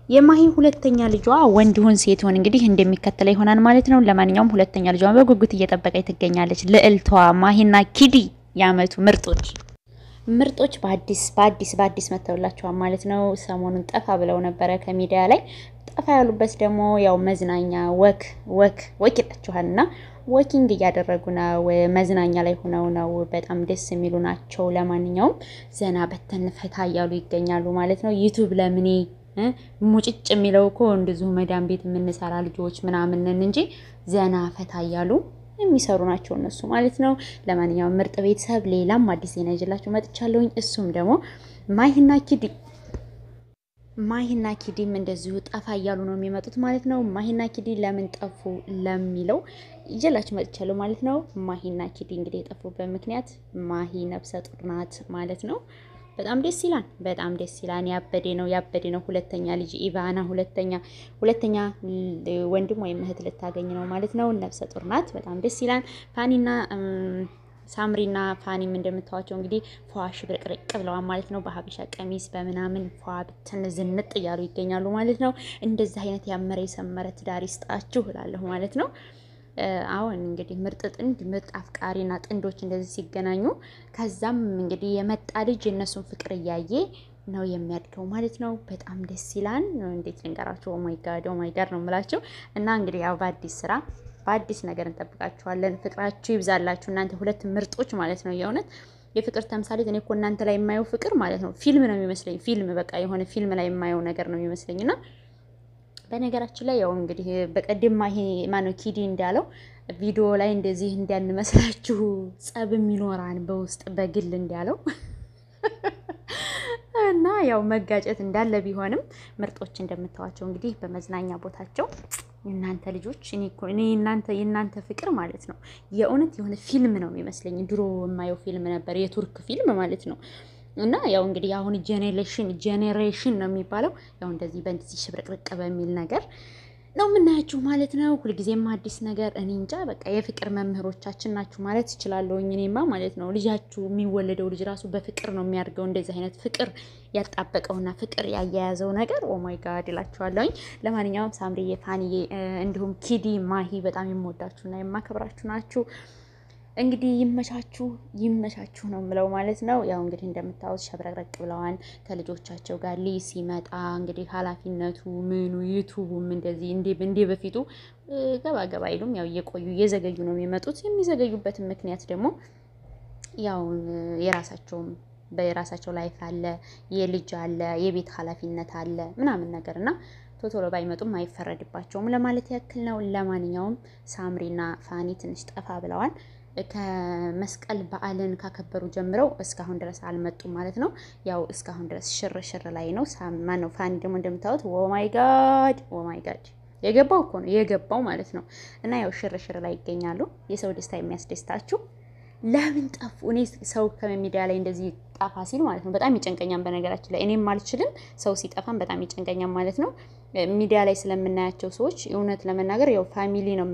የማሂ ሁለተኛ ልጇ ወንድ ይሁን ሴት ይሁን እንግዲህ እንደሚከተለው ይሆናል ማለት ነው። ለማንኛውም ሁለተኛ ልጇ በጉጉት እየጠበቀች ትገኛለች። ልዕልቷ ማሂና ኪዲ የአመቱ ምርጦች ምርጦች በአዲስ በአዲስ በአዲስ መተውላቸዋል ማለት ነው። ሰሞኑን ጠፋ ብለው ነበረ ከሚዲያ ላይ ጠፋ ያሉበት ደግሞ ያው መዝናኛ ወክ ወክ ወክ ይላችኋል እና ወኪንግ እያደረጉ ነው። መዝናኛ ላይ ሆነው ነው። በጣም ደስ የሚሉ ናቸው። ለማንኛውም ዘና በተን ፈታ እያሉ ይገኛሉ ማለት ነው። ዩቱብ ለምኔ ሙጭጭ የሚለው እኮ እንደዚሁ መዳም ቤት የምንሰራ ልጆች ምናምንን እንጂ ዘና ፈታ እያሉ የሚሰሩ ናቸው እነሱ ማለት ነው። ለማንኛውም ምርጥ ቤተሰብ ሌላም አዲስ ዜና ይዤላችሁ መጥቻለሁኝ። እሱም ደግሞ ማሂና ኪዲ ማሂና ኪዲም እንደዚሁ ጠፋ እያሉ ነው የሚመጡት ማለት ነው። ማሂና ኪዲ ለምን ጠፉ ለሚለው ይዤላችሁ መጥቻለሁ ማለት ነው። ማሂና ኪዲ እንግዲህ የጠፉበት ምክንያት ማሂ ነፍሰ ጡር ናት ማለት ነው። በጣም ደስ ይላል። በጣም ደስ ይላል። ያበዴ ነው ያበዴ ነው። ሁለተኛ ልጅ ኢቫና ሁለተኛ ሁለተኛ ወንድም ወይም እህት ልታገኝ ነው ማለት ነው። ነፍሰ ጡር ናት። በጣም ደስ ይላል። ፋኒና ሳምሪና ፋኒም እንደምታዋቸው እንግዲህ ፏሽ ብርቅርቅ ብለዋል ማለት ነው። በሀበሻ ቀሚስ በምናምን ፏ ብትን ዝንጥ እያሉ ይገኛሉ ማለት ነው። እንደዚህ አይነት ያመረ የሰመረ ትዳር ይስጣችሁ እላለሁ ማለት ነው። አሁን እንግዲህ ምርጥ ጥንድ ምርጥ አፍቃሪና ጥንዶች እንደዚህ ሲገናኙ ከዛም እንግዲህ የመጣ ልጅ የእነሱን ፍቅር እያየ ነው የሚያድገው ማለት ነው። በጣም ደስ ይላል። እንዴት ልንገራቸው? ኦማይ ጋድ ኦማይ ጋድ ነው የምላቸው እና እንግዲህ ያው በአዲስ ስራ በአዲስ ነገር እንጠብቃችኋለን። ፍቅራችሁ ይብዛላችሁ እናንተ ሁለት ምርጦች ማለት ነው። የእውነት የፍቅር ተምሳሌት እኔ እኮ እናንተ ላይ የማየው ፍቅር ማለት ነው ፊልም ነው የሚመስለኝ። ፊልም በቃ የሆነ ፊልም ላይ የማየው ነገር ነው የሚመስለኝ እና በነገራችን ላይ ያው እንግዲህ በቀደም ይሄ ማነው ኪዲ እንዳለው ቪዲዮ ላይ እንደዚህ እንዳንመስላችሁ ጸብም ይኖራን በውስጥ በግል እንዳለው እና ያው መጋጨት እንዳለ ቢሆንም ምርጦች እንደምታዋቸው እንግዲህ በመዝናኛ ቦታቸው እናንተ ልጆች እኔ እናንተ የእናንተ ፍቅር ማለት ነው የእውነት የሆነ ፊልም ነው የሚመስለኝ። ድሮ የማየው ፊልም ነበር የቱርክ ፊልም ማለት ነው። እና ያው እንግዲህ አሁን ጄኔሬሽን ጄኔሬሽን ነው የሚባለው ያው እንደዚህ በእንደዚህ ሽብርቅርቅ በሚል ነገር ነው የምናያችሁ ማለት ነው። ሁልጊዜም አዲስ ነገር እኔ እንጃ በቃ የፍቅር መምህሮቻችን ናችሁ ማለት እችላለሁኝ። እኔማ ማለት ነው ልጃችሁ የሚወለደው ልጅ ራሱ በፍቅር ነው የሚያድገው። እንደዚህ አይነት ፍቅር ያጣበቀውና ፍቅር ያያያዘው ነገር ኦማይ ጋድ እላችኋለሁኝ። ለማንኛውም ሳምሪዬ፣ ፋንዬ እንዲሁም ኪዲ፣ ማሂ በጣም የምወዳችሁና የማከብራችሁ ናችሁ። እንግዲህ ይመቻችሁ ይመቻችሁ ነው የምለው ማለት ነው። ያው እንግዲህ እንደምታዩት ሸብረቅረቅ ብለዋል ከልጆቻቸው ጋር ሊ ሲመጣ እንግዲህ ኃላፊነቱ ምኑ ዩቱቡም እንደዚህ እንዴ በፊቱ ገባ ገባ አይሉም። ያው እየቆዩ እየዘገዩ ነው የሚመጡት። የሚዘገዩበትን ምክንያት ደግሞ ያው የራሳቸውም በራሳቸው ላይፍ አለ፣ የልጅ አለ፣ የቤት ኃላፊነት አለ ምናምን ነገር እና ቶቶሎ ባይመጡም አይፈረድባቸውም ለማለት ያክል ነው። ለማንኛውም ሳምሪና ፋኒ ትንሽ ጠፋ ብለዋል። ከመስቀል በዓልን ካከበሩ ጀምረው እስካሁን ድረስ አልመጡም ማለት ነው። ያው እስካሁን ድረስ ሽር ሽር ላይ ነው። ማነው ፋኒ ደግሞ እንደምታዩት ኦማይ ጋድ ኦማይ ጋድ የገባው እኮ ነው የገባው ማለት ነው። እና ያው ሽር ሽር ላይ ይገኛሉ። የሰው ደስታ የሚያስደስታችሁ ለምን ጠፉ? እኔ ሰው ከሚዲያ ላይ እንደዚህ ጠፋ ሲል ማለት ነው በጣም ይጨንቀኛል። በነገራችን ላይ እኔም አልችልም፣ ሰው ሲጠፋም በጣም ይጨንቀኛል ማለት ነው። ሚዲያ ላይ ስለምናያቸው ሰዎች እውነት ለመናገር ያው ፋሚሊ ነው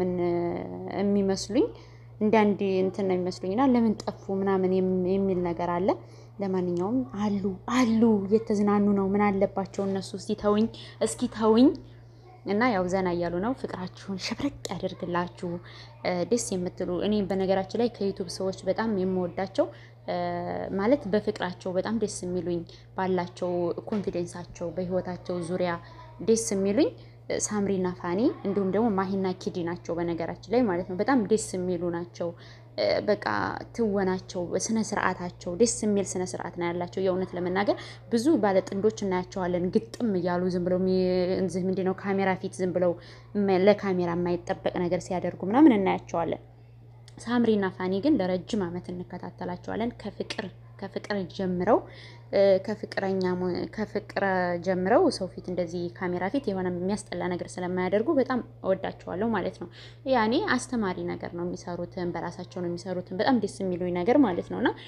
የሚመስሉኝ እንደ አንድ እንትን ነው የሚመስሉኝና ለምን ጠፉ ምናምን የሚል ነገር አለ። ለማንኛውም አሉ አሉ እየተዝናኑ ነው። ምን አለባቸው እነሱ? እስኪ ተውኝ፣ እስኪ ተውኝ። እና ያው ዘና እያሉ ነው። ፍቅራችሁን ሽብረቅ ያደርግላችሁ ደስ የምትሉ እኔ በነገራችን ላይ ከዩቱብ ሰዎች በጣም የምወዳቸው ማለት በፍቅራቸው በጣም ደስ የሚሉኝ ባላቸው ኮንፊደንሳቸው በህይወታቸው ዙሪያ ደስ የሚሉኝ ሳምሪና ፋኒ እንዲሁም ደግሞ ማሂና ኪዲ ናቸው። በነገራችን ላይ ማለት ነው በጣም ደስ የሚሉ ናቸው። በቃ ትወናቸው፣ ስነ ስርዓታቸው ደስ የሚል ስነ ስርዓት ነው ያላቸው። የእውነት ለመናገር ብዙ ባለጥንዶች እናያቸዋለን ግጥም እያሉ ዝም ብለው ምንድን ነው ካሜራ ፊት ዝም ብለው ለካሜራ የማይጠበቅ ነገር ሲያደርጉ ምናምን እናያቸዋለን። ሳምሪና ፋኒ ግን ለረጅም ዓመት እንከታተላቸዋለን ከፍቅር ከፍቅር ጀምረው ከፍቅረኛ ከፍቅር ጀምረው ሰው ፊት እንደዚህ ካሜራ ፊት የሆነ የሚያስጠላ ነገር ስለማያደርጉ በጣም እወዳቸዋለሁ ማለት ነው። ያኔ አስተማሪ ነገር ነው የሚሰሩትን፣ በራሳቸው ነው የሚሰሩትን በጣም ደስ የሚሉኝ ነገር ማለት ነው እና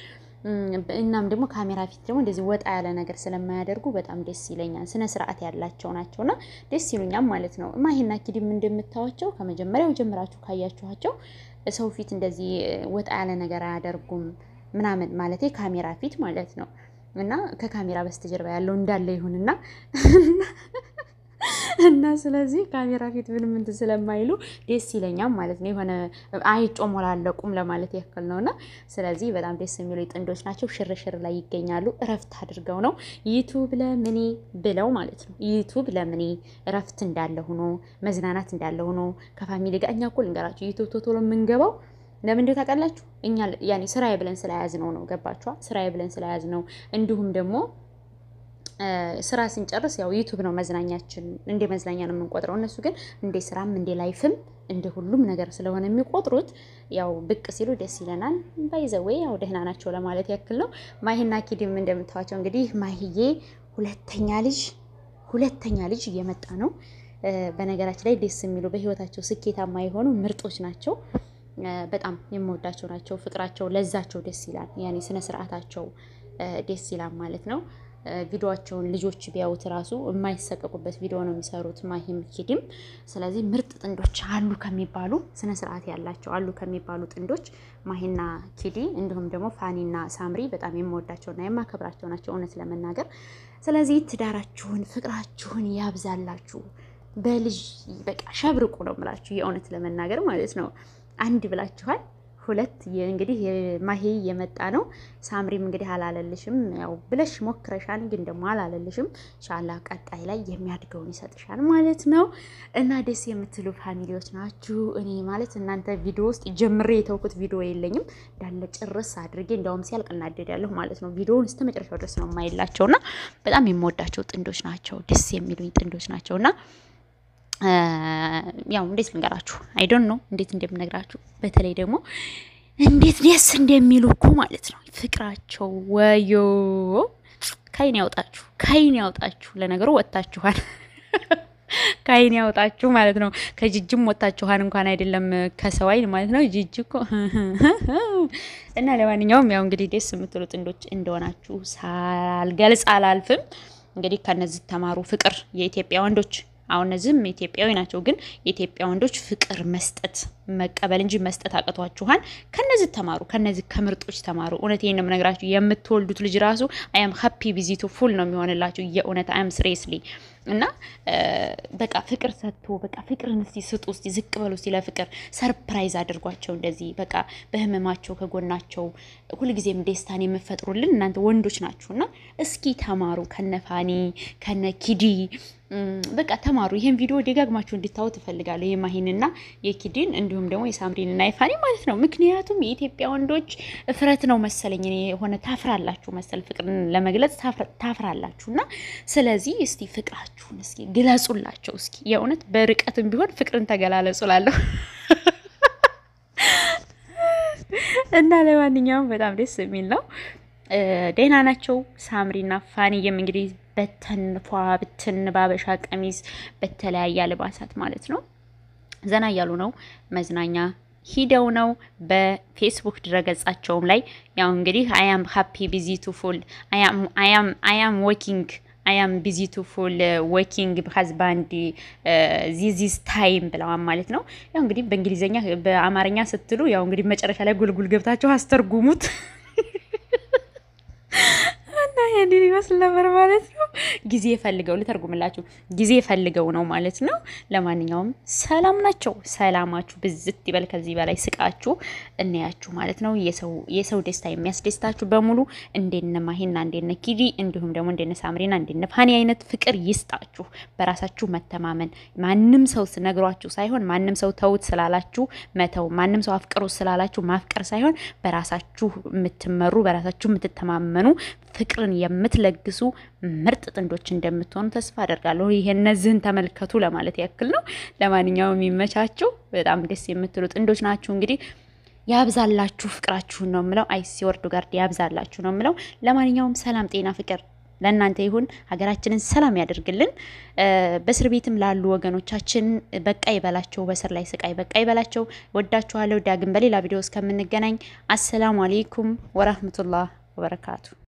እናም ደግሞ ካሜራ ፊት ደግሞ እንደዚህ ወጣ ያለ ነገር ስለማያደርጉ በጣም ደስ ይለኛል። ስነ ስርዓት ያላቸው ናቸውና ደስ ይሉኛል ማለት ነው። ማሂና ኪዲም እንደምታዋቸው ከመጀመሪያው ጀምራችሁ ካያችኋቸው ሰው ፊት እንደዚህ ወጣ ያለ ነገር አያደርጉም ምናምን ማለት ካሜራ ፊት ማለት ነው። እና ከካሜራ በስተጀርባ ያለው እንዳለ ይሁንና እና ስለዚህ ካሜራ ፊት ምንም እንትን ስለማይሉ ደስ ይለኛል ማለት ነው። የሆነ አይጮሞላለቁም ለማለት ያክል ነው። እና ስለዚህ በጣም ደስ የሚሉ ጥንዶች ናቸው። ሽርሽር ላይ ይገኛሉ። እረፍት አድርገው ነው ዩቱብ ለምኔ ብለው ማለት ነው። ዩቱብ ለምኔ እረፍት እንዳለ ሆኖ መዝናናት እንዳለ ሆኖ ከፋሚሊ ጋር እኛ እኮ ልንገራችሁ ዩቱብ ቶቶሎ የምንገባው ለምን እንደው ታውቃላችሁ? እኛ ያኔ ስራዬ ብለን ስለያዝ ነው ነው ገባችኋ? ስራዬ ብለን ስለያዝ ነው እንዲሁም ደግሞ ስራ ስንጨርስ ያው ዩቱብ ነው መዝናኛችን፣ እንደ መዝናኛ ነው የምንቆጥረው። እነሱ ግን እንደ ስራም እንደ ላይፍም እንደ ሁሉም ነገር ስለሆነ የሚቆጥሩት ያው ብቅ ሲሉ ደስ ይለናል። ባይዘዌ ያው ደህና ናቸው ለማለት ያክል ነው። ማሂና ኪድም እንደምታዋቸው እንግዲህ ማሂዬ ሁለተኛ ልጅ ሁለተኛ ልጅ እየመጣ ነው። በነገራችን ላይ ደስ የሚሉ በህይወታቸው ስኬታማ የሆኑ ምርጦች ናቸው። በጣም የምወዳቸው ናቸው። ፍቅራቸው፣ ለዛቸው ደስ ይላል። ያኔ ስነ ስርዓታቸው ደስ ይላል ማለት ነው። ቪዲዮቸውን ልጆች ቢያዩት ራሱ የማይሰቀቁበት ቪዲዮ ነው የሚሰሩት ማሂም ኪድም። ስለዚህ ምርጥ ጥንዶች አሉ ከሚባሉ ስነ ስርዓት ያላቸው አሉ ከሚባሉ ጥንዶች ማሂና ኪዲ እንዲሁም ደግሞ ፋኒና ሳምሪ በጣም የምወዳቸውና የማከብራቸው ናቸው እውነት ለመናገር። ስለዚህ ትዳራችሁን ፍቅራችሁን ያብዛላችሁ። በልጅ በቃ ሸብርቁ ነው የምላችሁ የእውነት ለመናገር ማለት ነው። አንድ ብላችኋል ሁለት እንግዲህ ማሄ የመጣ ነው። ሳምሪም እንግዲህ አላለልሽም፣ ያው ብለሽ ሞክረሻል፣ ግን ደግሞ አላለልሽም። ሻላ ቀጣይ ላይ የሚያድገውን ይሰጥሻል ማለት ነው። እና ደስ የምትሉ ፋሚሊዎች ናችሁ። እኔ ማለት እናንተ ቪዲዮ ውስጥ ጀምሬ የተውኩት ቪዲዮ የለኝም እንዳለ ጭርስ አድርጌ እንዲያውም ሲያልቅ እናደዳለሁ ማለት ነው። ቪዲዮውን እስከ መጨረሻው ድረስ ነው የማይላቸው እና በጣም የምወዳቸው ጥንዶች ናቸው። ደስ የሚሉኝ ጥንዶች ናቸው እና ያው እንዴት ልንገራችሁ አይዶን ነው እንዴት እንደምነግራችሁ በተለይ ደግሞ እንዴት ደስ እንደሚሉ እኮ ማለት ነው ፍቅራቸው ወዮ ካይን ያውጣችሁ ካይን ያውጣችሁ ለነገሩ ወጥታችኋል ካይን ያውጣችሁ ማለት ነው ከጅጅም ወጥታችኋል እንኳን አይደለም ከሰው አይን ማለት ነው ጅጅ እኮ እና ለማንኛውም ያው እንግዲህ ደስ የምትሉ ጥንዶች እንደሆናችሁ ሳልገልጽ አላልፍም እንግዲህ ከነዚህ ተማሩ ፍቅር የኢትዮጵያ ወንዶች አሁን እነዚህም ኢትዮጵያዊ ናቸው፣ ግን የኢትዮጵያ ወንዶች ፍቅር መስጠት መቀበል እንጂ መስጠት አቅቷችኋል። ከነዚህ ተማሩ፣ ከነዚህ ከምርጦች ተማሩ። እውነት ይህን ነው የምነግራችሁ። የምትወልዱት ልጅ ራሱ አያም ሀፒ ቪዚቱ ፉል ነው የሚሆንላችሁ። የእውነት አያም ስሬስሊ እና በቃ ፍቅር ሰጥቶ በቃ ፍቅርን እስቲ ስጡ፣ እስቲ ዝቅ በሉ፣ እስቲ ለፍቅር ሰርፕራይዝ አድርጓቸው። እንደዚህ በቃ በህመማቸው ከጎናቸው ሁልጊዜም ደስታን የምፈጥሩልን እናንተ ወንዶች ናችሁ። እና እስኪ ተማሩ ከነፋኒ ከነ ኪዲ በቃ ተማሩ። ይሄን ቪዲዮ ደጋግማችሁ እንድታዩ ትፈልጋለሁ። የማሂንና የኪዲን እንዲሁም ደግሞ የሳምሪንና የፋኒ ማለት ነው። ምክንያቱም የኢትዮጵያ ወንዶች እፍረት ነው መሰለኝ የሆነ ታፍራላችሁ መሰል ፍቅርን ለመግለጽ ታፍራላችሁ። እና ስለዚህ እስቲ ፍቅራችሁን እስኪ ግለጹላቸው። እስኪ የእውነት በርቀትም ቢሆን ፍቅርን ተገላለጹላለሁ እና ለማንኛውም በጣም ደስ የሚል ነው። ደህና ናቸው። ሳምሪና ፋኒየም እንግዲህ በተን ፏ ብትን ባበሻ ቀሚስ በተለያየ አልባሳት ማለት ነው ዘና እያሉ ነው። መዝናኛ ሂደው ነው። በፌስቡክ ድረገጻቸውም ላይ ያው እንግዲህ አያም ሀፒ ቢዚ ቱ ፉል አያም ወኪንግ አያም ቢዚ ቱ ፉል ወኪንግ ሀዝባንድ ዚዚስ ታይም ብለዋል ማለት ነው። ያው እንግዲህ በእንግሊዝኛ በአማርኛ ስትሉ ያው እንግዲህ መጨረሻ ላይ ጉልጉል ገብታችሁ አስተርጉሙት እና ይሄንን ይመስል ነበር ማለት ነው። ጊዜ ፈልገው ልተርጉምላችሁ፣ ጊዜ ፈልገው ነው ማለት ነው። ለማንኛውም ሰላም ናቸው። ሰላማችሁ ብዝት ይበል። ከዚህ በላይ ስቃችሁ እናያችሁ ማለት ነው። የሰው ደስታ የሚያስደስታችሁ በሙሉ እንደነ ማሂና እንደነ ኪዲ እንዲሁም ደግሞ እንደነ ሳምሪና እንደነ ፋኒ አይነት ፍቅር ይስጣችሁ። በራሳችሁ መተማመን ማንም ሰው ነግሯችሁ ሳይሆን ማንም ሰው ተውት ስላላችሁ መተው፣ ማንም ሰው አፍቅሩ ስላላችሁ ማፍቀር ሳይሆን በራሳችሁ የምትመሩ በራሳችሁ የምትተማመኑ ፍቅርን የምትለግሱ ምርጥ ጥንዶች እንደምትሆኑ ተስፋ አደርጋለሁ። ይሄ እነዚህን ተመልከቱ ለማለት ያክል ነው። ለማንኛውም የሚመቻችሁ በጣም ደስ የምትሉ ጥንዶች ናችሁ። እንግዲህ ያብዛላችሁ ፍቅራችሁን ነው የምለው። አይሲ ወርዶ ጋር ያብዛላችሁ ነው የምለው። ለማንኛውም ሰላም፣ ጤና፣ ፍቅር ለእናንተ ይሁን። ሀገራችንን ሰላም ያደርግልን። በእስር ቤትም ላሉ ወገኖቻችን በቃ ይበላቸው፣ በስር ላይ ስቃይ በቃ ይበላቸው። ወዳችኋለሁ። ዳግም በሌላ ቪዲዮ እስከምንገናኝ አሰላሙ አሌይኩም ወራህመቱላህ ወበረካቱ